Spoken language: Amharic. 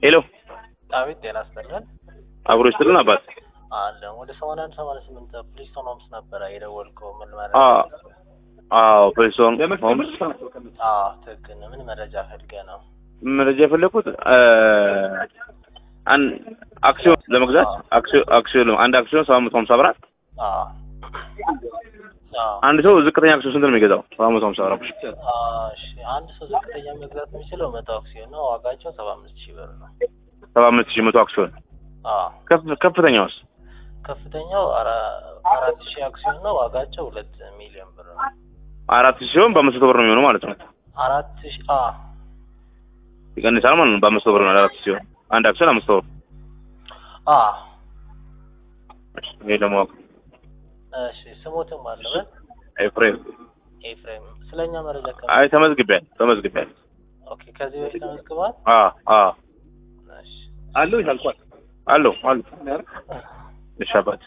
ሄሎ ዳዊት ጤና ይስጥልን አብሮ ይስጥልን አባት። አለ ወደ ሰማንያ አንድ ሰማንያ ስምንት ፕሊስቶን ሆምስ ነበረ የደወልከው ምን ማለት አዎ አዎ ፕሪንስቶን ሆምስ አዎ ትክክል ነው ምን መረጃ ፈልገህ ነው መረጃ የፈለኩት አን አክሲዮን ለመግዛት አክሲዮን አክሲዮን አንድ አክሲዮን ሰባት መቶ ሀምሳ ብር ናት። አዎ አዎ አንድ ሰው ዝቅተኛ አክሲዮን ስንት ነው የሚገዛው? ሰባት መቶ ሀምሳ ብር። አዎ፣ እሺ አንድ ሰው ዝቅተኛ መግዛት የሚችለው መቶ አክሲዮን ነው ዋጋቸው ሰባ አምስት ሺህ ብር ነው ሰባ አምስት ሺህ መቶ አክሲዮን አዎ ከፍ- ከፍተኛውስ ከፍተኛው አራ- አራት ሺህ አክሲዮን ነው ዋጋቸው ሁለት ሚሊዮን ብር ነው አራት ሺህ ሲሆን በአምስት መቶ ብር ነው የሚሆነው ማለት ነው። አራት ሺህ አዎ ይቀንሳል ማለት ነው። በአምስት መቶ ብር ነው አራት ሺህ ሲሆን አንድ አክሲዮን አምስት መቶ ብር። አዎ ይሄ ለማወቅ እሺ ስሞትም አለበት ኤፍሬም ኤፍሬም ስለኛ መረጃ ከ አይ ተመዝግቤያለሁ ተመዝግቤያለሁ። ኦኬ ከዚህ በፊት ተመዝግቧል አ አ እሺ አለው ይላልኳል አለው አለው እሺ አባት